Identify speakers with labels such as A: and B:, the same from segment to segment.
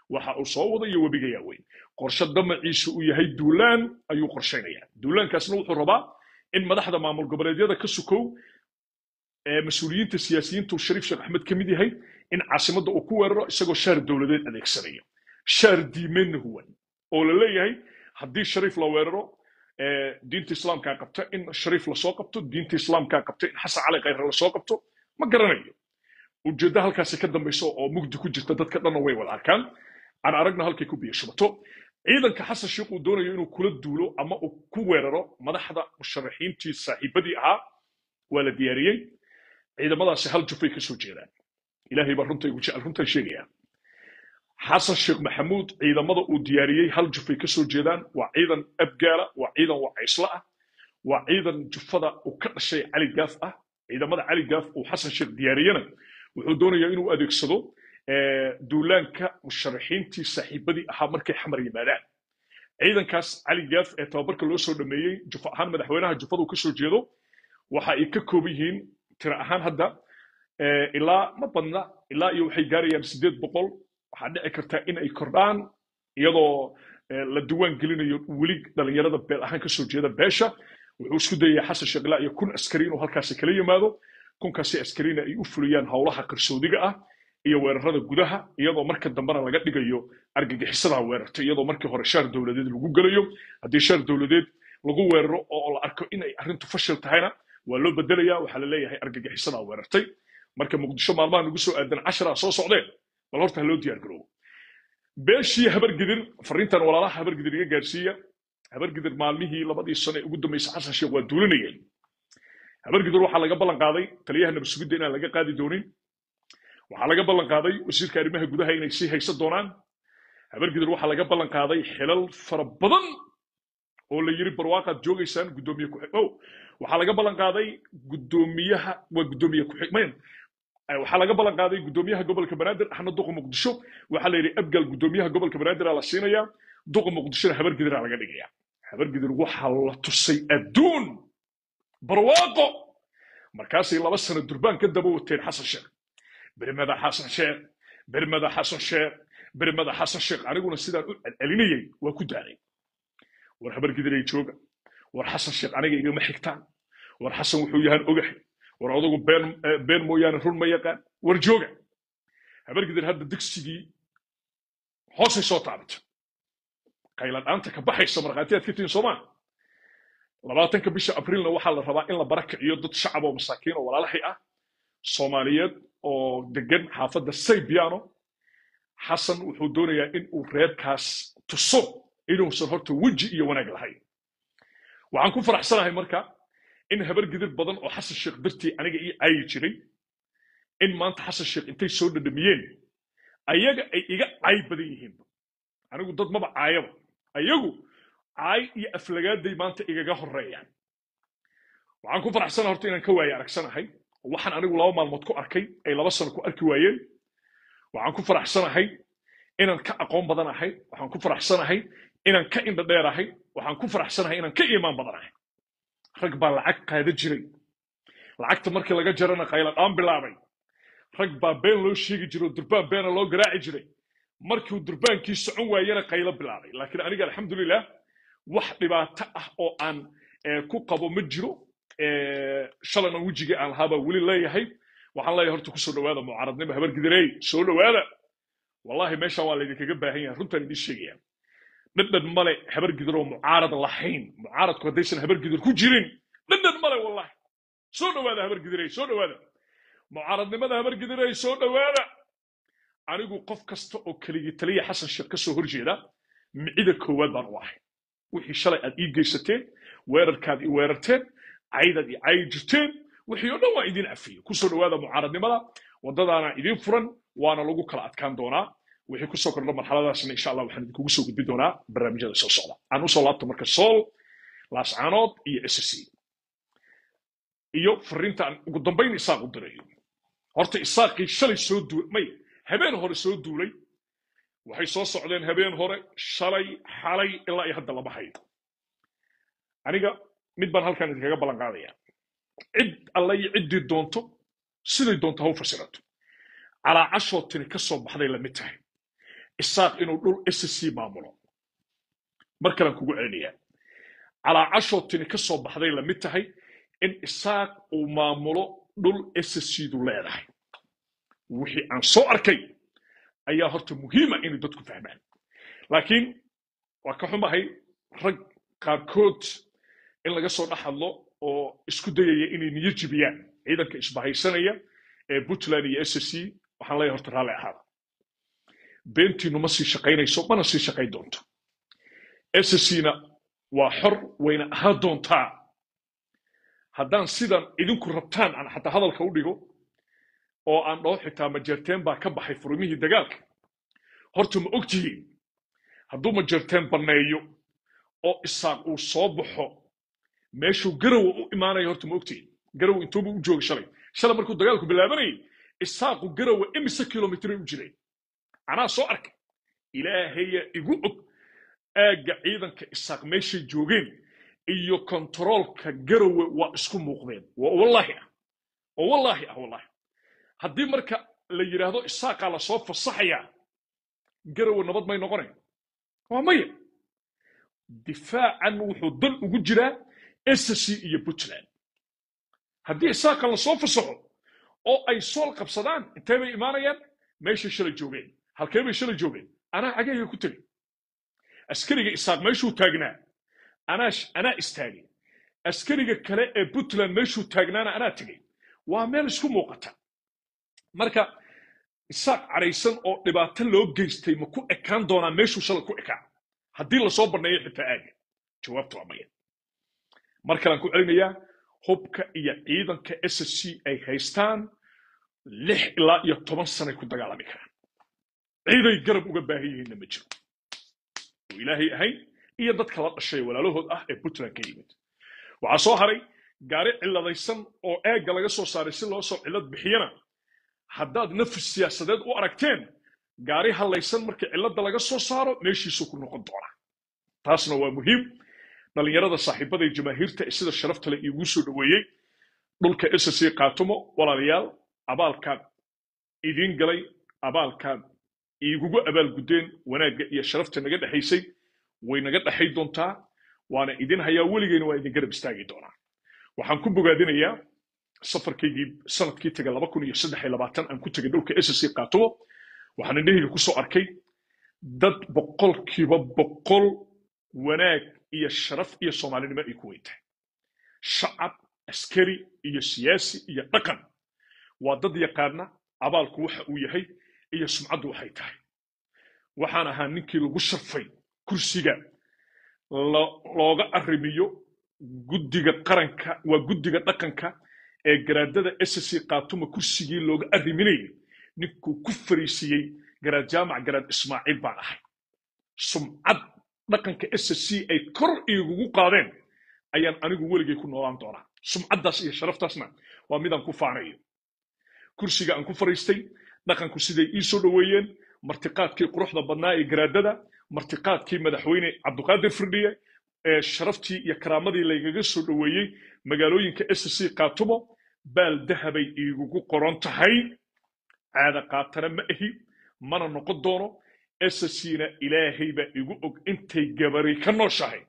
A: waxa uu soo wada iyo webiga yaaweyn qorshe damaciisu uu yahay duulaan ayuu qorshaynaya duulaankaasna wuxuu rabaa in madaxda maamul goboleedyada ka sukow ee mas-uuliyiinta siyaasiyiintu shariif sheekh axmed ka mid yahay in caasimadda uu ku weeraro isagoo shaar dowladeed adeegsanaya shaar diimeenna huwan oo la leeyahay haddii shariif la weeraro diinta islaamkaa qabta in shariif lasoo qabto diinta islaamkaa qabta in xasan cali khayre lasoo qabto ma garanayo ujeeddo halkaasi ka dambayso oo mugdi ku jirta dadka dhanna way wada arkaan aan aragna halkay ku biyo shubato ciidanka xasan sheikh uu doonayo inuu kula duulo ama uu ku weeraro madaxda musharaxiintii saaxiibadii ahaa waa la diyaariyey ciidamadaasi hal jufay ka soo jeedaan ilaahay baa runta igu jecel runtan sheegaya xasan sheekh maxamuud ciidamada uu diyaariyey hal jufay ka soo jeedaan waa ciidan abgaala waa ciidan wacaysla ah waa ciidan jufada uu ka dhashay cali gaaf ah ciidamada cali gaaf uu xasan sheekh diyaariyena wuxuu doonayaa inuu adeegsado duulaanka musharaxiintii saaxiibadii ahaa markay xamar yimaadaan ciidankaas cali gaaf ee tababarka loo soo dhameeyey jufa ahaan madaxweynaha jufadu ka soo jeedo waxa ay ka kooban yihiin tira ahaan hadda ilaa ma badna ilaa iyo waxay gaarayaan sideed boqol waxaa dhici karta in ay kordhaan iyadoo la diwaan gelinayo weli dhalinyarada beel ahaan kasoo jeeda beesha wuxuu isku dayaya xasan sheekh ilaa iyo kun askari inuu halkaasi kala yimaado kunkaasi askarina ay u fuliyaan howlaha qarsoodiga ah iyo weerarada gudaha iyadoo marka dambena laga dhigayo argagixisadaa weerarta iyadoo markii hore shaar dowladeed lagu gelayo haddii shaar dowladeed lagu weeraro oo la arko in ay arrintu fashil tahayna waa loo bedelaya waxaa la leeyahay argagixisadaa weerartay marka muqdisho maalmaha nagu soo aadan casharaa soo socdeen bal horta ha loo diyaar garoobo beeshii habargidir fariintan walaalaha habargidir iga gaarsiiya habargidir maalmihii labadii sano ee ugu dambeysay xasan sheekh waa duulinayeen habargidir waxaa laga ballan qaaday taliyaha nabad sugidda inaan laga qaadi doonin waxaa laga ballan qaaday wasiirka arrimaha gudaha inay sii haysan doonaan habargidir waxaa laga ballan qaaday xilal fara badan oo la yiri barwaaqaad joogaysaan guddoomiye ku oh waxaa laga ballan qaaday guddoomiyaha waa guddoomiye ku-xigmeen waxaa laga ballan qaaday guddoomiyaha gobolka banaadir axmed duqa muqdisho waxaa la yidhi abgal guddoomiyaha gobolka banaadir la siinayaa duqa muqdishona habargidiraa laga dhigaya habargidir waxaa la tusay adduun barwaaqo markaasay laba sano durbaan ka daba wateen xasan sheekh bermada xasan sheekh bermada xasan sheekh bermada xasan sheekh aniguna sidaan u celcelinayay waa ku daalay war habargidiray jooga war xasan sheekh aniga igama xigtaan war xasan wuxuu yahaan ogahay war odagu been been mooyaane run ma yaqaan war jooga habargidir hadda digsigii hoosay soo taabatay qayladhaanta ka baxaysa markhaatiyaad ka tihin soomaa labaatanka bisha abrilna waxaa la rabaa in la barakiciyo dad shacab oo masaakiin oo walaalahay ah soomaaliyeed oo degan xaafadda saybiano xasan wuxuu doonayaa in uu reerkaas tuso inuusan horta weji iyo wanaag lahayn waxaan ku faraxsanahay marka in habar gidir badan oo xasan sheekh dartii aniga ii caayi jiray in maanta xasan sheekh intay soo dhadhamiyeen ayaga ay iga caay badan yihiinba anigu dad maba caayaba ayagu caay iyo aflagaaday maanta igaga horeeyaan waxaan ku faraxsanahay horta inaan ka waaye aragsanahay waxaan anigu laba maalmood ku arkay ay laba sano ku arki waayeen waxaan ku faraxsanahay inaan ka aqoon badanahay waxaan ku faraxsanahay inaan ka indha dheerahay waxaan ku faraxsanahay inaan ka iimaan badanahay rag baa lacag qaada jiray lacagta markii laga jarana qayladhaan bilaabay rag baa been loo sheegi jiray oo durbaan beena loo garaaci jiray markiu durbaankii socon waayena qaylo bilaabay laakiin aniga alxamdulilah wax dhibaato ah oo aan ku qabo ma jiro shalayna wejigii aan lahaabaa weli leeyahay waxaan leeyahay horta kusoo dhawaada mucaaradnimo habargidirey soo dhawaada wallahi meeshaan waa laydinkaga baahan yahay runtaan idiin sheegaya dhadhan male habargidir oo mucaarad lahayn mucaaradku haddaysan habargidir ku jirin dhadhan male wallahi soo dhawaada habargidirey soo dhawaada mucaaradnimada habargidirey soo dhawaada anigu qof kasta oo keligii taliya xasan sheekh ka soo horjeeda micida koowaad baan u ahay wixii shalay aad ii geysateen weerarkaad ii weerarteen caydaad ii caayi jirteen wixii oo dhan waa idiin afiyey kusoo dhawaada mucaaradnimada waddadaana idiin furan waana lagu kala adkaan doonaa wixii kusoo kordha marxaladaasna insha allah waxaan idinkugu soo gudbin doonaa barnaamijyada soo socda aan usoo laabto marka sool laascaanood iyo ssc iyo fariinta aan ugu dambayn isaaq u dirayo horta isaaqii shalay soo duulay may habeen hore soo duulay waxay soo socdeen habeen hore shalay xalay ilaa iyo hadda lama hayo aniga mid baan halkan idinkaga ballan qaadaya cid alla iyo ciddii doonto siday doonto ha u fasirato calaacashoo tiri ka soo baxday lamid tahay isaaq inuu dhul ssc maamulo mar kalaan kugu celinayaa calaacashoo tini ka soo baxday lamid tahay in isaaq uu maamulo dhul sscdu leedahay wixii aan soo arkay ayaa horta muhiima inay dadku fahmaan laakiin waa ka xumahay rag qaarkood in laga soo dhex hadlo oo isku dayaya inay niyo jibiyaan ciidanka isbahaysanaya ee puntland iyo ssc waxaan leeyahay horta raalli ahaada beentiinu ma sii shaqaynayso mana sii shaqayn doonto sscna waa xor wayna ahaan doontaa haddaan sidan idinku rabtaan aan xataa hadalka u dhigo oo aan dhaho xitaa majeerteen baa ka baxay furmihii dagaalka horta ma ogtihiin hadduu majeerteen banneeyo oo isaaq uu soo baxo meeshuu garowa u imaanaya horta ma ogtihiin garow intuubu u jooga shalay shalay markuu dagaalku bilaabanayay isaaqu garowa imise kilomitray u jiray anaa soo arkay ilaahaya igu og aagga ciidanka isaaq meeshay joogeen iyo kontaroolka garowe waa isku muuqdeen waa wallaahi ah oo wallaahi ah wallaahi haddii marka la yidhaahdo isaaqaa lasoo fasaxayaa garowe nabad may noqonayn waa maya difaacan wuxuu dan ugu jiraa ssc iyo puntland haddii isaaqan lasoo fasaxo oo ay sool qabsadaan intee bay imaanayaan meeshay shalay joogeen halkee bay shalay joogeen anaa cagayga ku tegay askariga isaaq meeshuu taagnaa anaa anaa istaagay askariga kale ee puntland meeshuu taagnaana anaa tegay waa meel isku muuqata marka isaaq cadhaysan oo dhibaato loo geystay ma ku ekaan doonaa meeshuu shalay ku ekaa haddii lasoo banneeyo xitaa aaga jawaabta waa maya mar kalean ku celinayaa hubka iyo ciidanka ssc ay haystaan lix ilaa iyo toban sanay ku dagaalami karaan ciiday garab uga baahan yihiinna ma jiro oo ilaahay ahayn iyo dadka la dhashay walaalahood ah ee puntland ka yimid waxaa soo haray gaari ciladaysan oo eegga laga soo saaray si loo soo cilad bixiyana haddaad nafis siyaasadeed u aragteen gaari hallaysan markii cilladda laga soo saaro meeshiisuu ku noqon doonaa taasna waa muhiim dhallinyarada saaxiibada ee jamaahiirta ee sida sharafta leh iigu soo dhoweeyey dhulka ssc qaatumo walaalayaal abaalkaad idiin galay abaalkaad iigugu abaalguddeen wanaagga iyo sharafta naga dhexaysay way naga dhexay doontaa waana idin hayaa weligeyna waa idin garab istaagi doonaa waxaan ku bogaadinayaa safarkaygii sanadkii taga laba kun iyo saddex iyo labaatan aan ku tegay dhulka ssc qaatumo waxaan indhahayga ku soo arkay dad boqolkiiba boqol wanaag iyo sharaf iyo soomaalinimo ay ku weyn tahay shacab askari iyo siyaasi iyo dhaqan waa dad yaqaana abaalku waxa uu yahay iyo sumcaddu waxay tahay waxaan ahaa ninkii lagu sharfay kursiga looga arrimiyo guddiga qaranka waa guddiga dhaqanka ee garaadada ssc qaatuma kursigii looga arriminayay ninkuu ku fariisiiyey garaad jaamac garaad ismaaciil baan ahay sumcad dhaqanka ssc ay kor iigugu qaadeen ayaan anigu weligay ku noolaan doonaa sumcaddaas iyo sharaftaasna waa midaan ku faanayo kursiga aan ku fariistay dhaqanku siday ii soo dhoweeyeen martiqaadkii quruxda badnaa ee garaadada martiqaadkii madaxweyne cabduqaadir firdhiye ee sharaftii iyo karaamadii laygaga soo dhoweeyey magaalooyinka ssc qaatumo baal dahabay iigugu qoran tahay caada qaatana ma ahi mana noqon doono sscna ilaahay baa igu og intay gabari ka nooshahay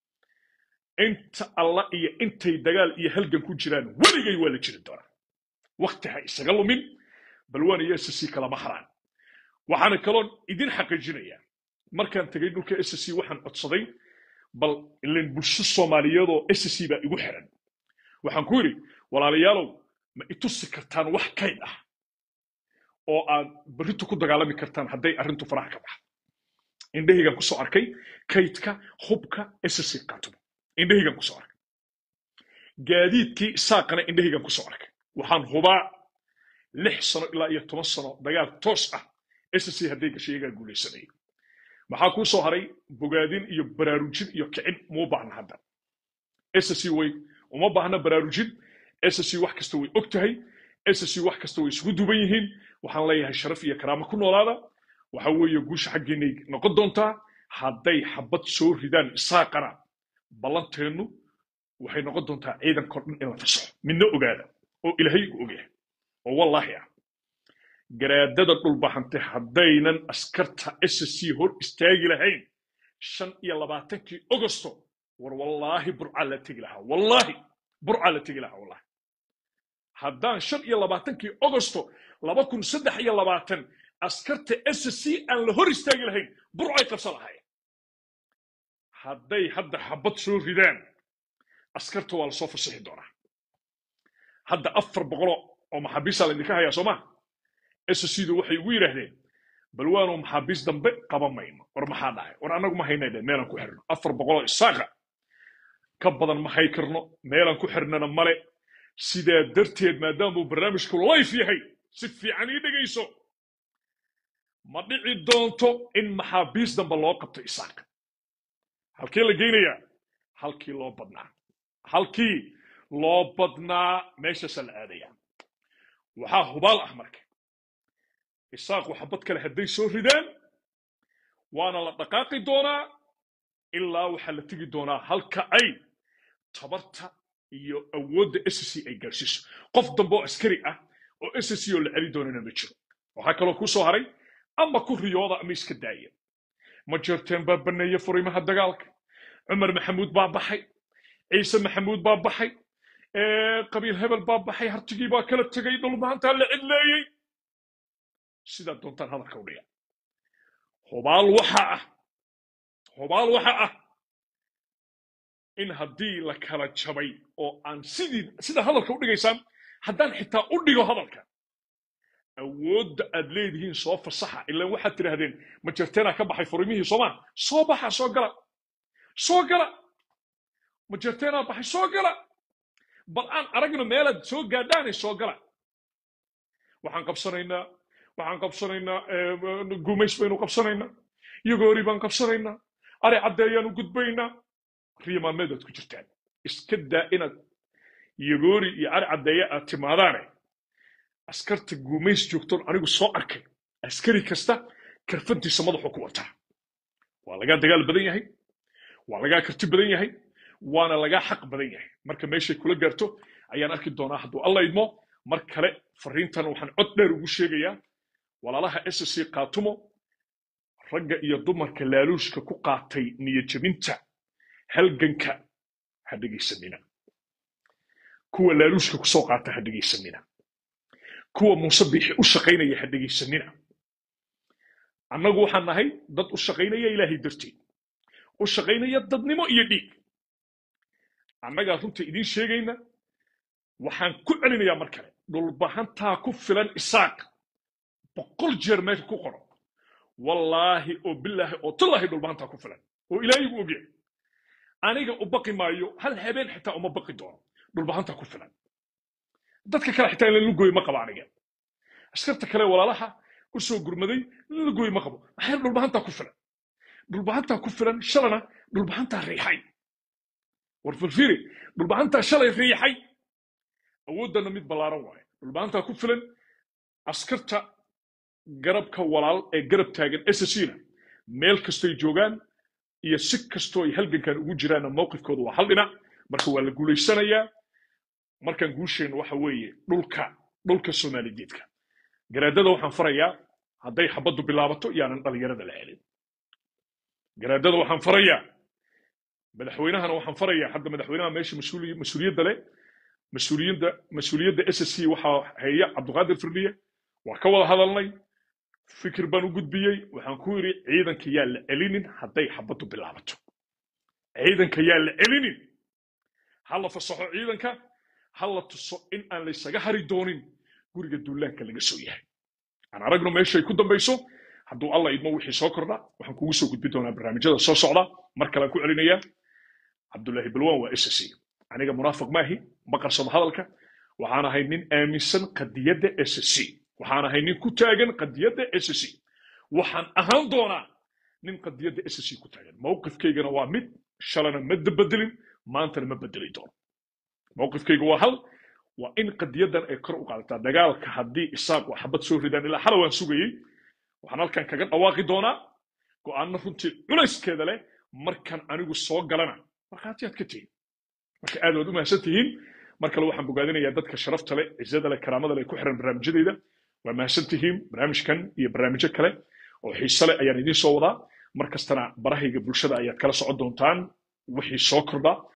A: inta alla iyo intay dagaal iyo halgan ku jiraan weligay waa la jiri doonaa wakti ha isaga lumin balwaan iyo ssc kalama haraan waxaana kaloon idin xaqiijinayaa markaan tegay dhulka ssc waxaan codsaday bal ilan bulsho soomaaliyeedoo ssc baa igu xiran waxaan ku yidhi walaalayaalow ma itusi kartaan wax kayd ah oo aad berrintu ku dagaalami kartaan hadday arrintu faraha ka baxdo indhahaygaan kusoo arkay kaydka hubka ssc qaatumo indhahaygaan kusoo arkay gaadiidkii isaaqana indhahaygaan kusoo arkay waxaan hubaa lix sano ilaa iyo toban sano dagaal toos ah ssc hadday gashay iyagaa guulaysanaya maxaa kuu soo haray bogaadin iyo baraarujin iyo kicin muu baahna hadda ssc way uma baahna baraarujin ssc wax kasta way og tahay ssc wax kasta way isugu duban yihiin waxaan leeyahay sharaf iyo karaamo ku noolaada waxa weeye guusha xaggeennay noqon doontaa hadday xabad soo ridaan isaaqana ballanteennu waxay noqon doontaa ciidankao dhan in la fasaxo midna ogaada oo ilaahay gu ogyahay oo wallaahi ah garaadada dhulbahante haddaynan askarta ssc hor istaagi lahayn shan iyo labaatankii ogosto war wallaahi burcaa la tegi lahaa wallaahi burcaa la tegi lahaa wallahi haddaan shan iyo labaatankii ogosto laba kun saddex iyo labaatan askarta ssc aan la hor istaagi lahayn burcay qabsan lahaayeen hadday hadda xabad soo ridaan askarta waa lasoo fasixi doonaa hadda afar boqolo oo maxaabiista laydinka hayaa soo maa sscdu waxay ugu yidhaahdeen bal waanu maxaabiis dambe qaban mayno war maxaa dhacay war annagu ma haynay dhe meelaan ku xirno afar boqoloo isaaqa ka badan ma hay karno meelaan ku xirnana male sidaa darteed maadaamuu barnaamijku layf yahay si fiican ii dhegayso ma dhici doonto in maxaabiis dambe loo qabto isaaqa halkee la geynayaa halkii loo badnaa halkii loo badnaa meeshaasaa la aadaya waxaa hubaal ah marka isaaqu xabad kale hadday soo ridaan waana la dhaqaaqi doonaa ilaa waxaa la tegi doonaa halka ay tabarta iyo awoodda ssc ay gaarsiiso qof dambe oo askari ah oo ssc oo la celi doonana ma jiro waxaa kaloo ku soo haray ama ku riyooda ama iska daaya ma jeerteen baa baneeye furimaha dagaalka cumar maxamuud baa baxay ciise maxamuud baa baxay qabiil hebel baa baxay hartigii baa kala tegay dhulmaantaa la cidleeyey sidaa doontaan hadalka u dhiga hubaal waxa ah hubaal waxa ah in haddii la kala jabay oo aan sidii sida hadalka u dhigaysaan haddaan xitaa u dhigo hadalka awoodda aad leedihiin soo fasaxa ilaan waxaad tidhaahdeen ma jerteenaa ka baxay furimihii soomaa soo baxa soo gala soo gala ma jerteenaa baxay soo gala bal aan aragno meelaad soo gaadhaanay soo gala waxaan qabsanaynaa waxaan qabsanaynaa gumays baynu qabsanaynaa yagoori baan qabsanaynaa ari caddeeyaanu gudbaynaa riya maalmeedaad ku jirtaan iska daa inaad yagoori iyo ari caddeeya aad timaadaane askarta gumays joogtoon anigu soo arkay askari kasta karfantiisa madaxuu ku wataa waa lagaa dagaal badan yahay waa lagaa karti badan yahay waana lagaa xaq badan yahay marka meeshay kula gaarto ayaan arki doonaa hadduu alla idmo mar kale fariintan waxaan cod dheer ugu sheegayaa walaalaha ssc kaatumo ragga iyo dumarka laaluushka ku qaatay niyadjabinta halganka ha dhegaysanina kuwa laaluushka kusoo qaata ha dhegaysanina kuwa muuse biixi u shaqaynaya ha dhegaysanina annagu waxaan nahay dad u shaqaynaya ilaahay darteed u shaqaynaya dadnimo iyo dhiig annagaa runta idiin sheegayna waxaan ku celinayaa mar kale dhulbahantaa ku filan isaaq boqol jeer meesha ku qoro wallaahi oo bilaahi oo tallaahi dhulbahantaa ku filan oo ilaahay gu ogyahay aniga u baqi maayo hal habeen xitaa uma baqi doono dhulbahantaa ku filan dadka kale xitaa in lalugoy ma qabo aniga askarta kale walaalaha u soo gurmaday lalugoy ma qabo maxaa dhulbahantaa ku filan dhulbahantaa ku filan shalana dhulbahantaa riixay war filfiri dhulbahantaa shalay riixay awooddana mid ballaaran waaye dhulbahantaa ku filan askarta garabka walaal ee garab taagan sscna meel kastoy joogaan iyo si kastoo ay halgankan ugu jiraanna mowqifkooda waa hal dhinac marka waa la guulaysanayaa markaan guusheenna waxa weeye dhulka dhulka soomaaligeedka garaadada waxaan farayaa hadday xabaddu bilaabato yaanan dhallinyarada la celin garaadada waxaan farayaa madaxweynahana waxaan farayaa hadda madaxweynaha meesha mas-uuliyadda leh mas-uuliyadda mas-uuliyadda ssc waxaa heeya cabduqaadir firdiye waa ka wada hadalnay fikir baan u gudbiyey waxaan ku yidhi ciidanka yaa la celinin hadday xabaddu bilaabato ciidanka yaa la celinin ha la fasaxo ciidanka ha la tuso in aan laysaga hari doonin guriga duulaanka laga soo yahay aan aragno meeshay ku dambayso hadduu alla idmo wixii soo kordha waxaan kugu soo gudbi doonaa barnaamijyada soo socda mar kalean ku celinayaa cabdullaahi balwan waa ssc aniga munaafiq maahi ma qarsado hadalka waxaan ahay nin aaminsan qadiyadda ssc waxaan ahay nin ku taagan qadiyadda ssc waxaan ahaan doonaa nin qadiyadda ssc ku taagan mowqifkaygana waa mid shalana ma bedelin maantana ma bedeli doono mowqifkayga waa hal waa in qadiyaddan ay kor u qaadataa dagaalka haddii isaaq waa xabad soo ridaan ilaa xala waan sugayey waxaan halkan kaga dhawaaqi doonaa go'aano runtii culayskeeda leh markan anigu soo galana markhaatiyaad ka tihiin marka aad waad u mahadsan tihiin mar kale waxaan bogaadinayaa dadka sharafta leh cizada leh karaamada leh ku xiran barnaamijyadeyda waa mahadsantihiin barnaamijkan iyo barnaamijyo kale oo xiise leh ayaan idiin soo wadaa mar kastana barahayga bulshada ayaad kala socon doontaan wixii soo kordha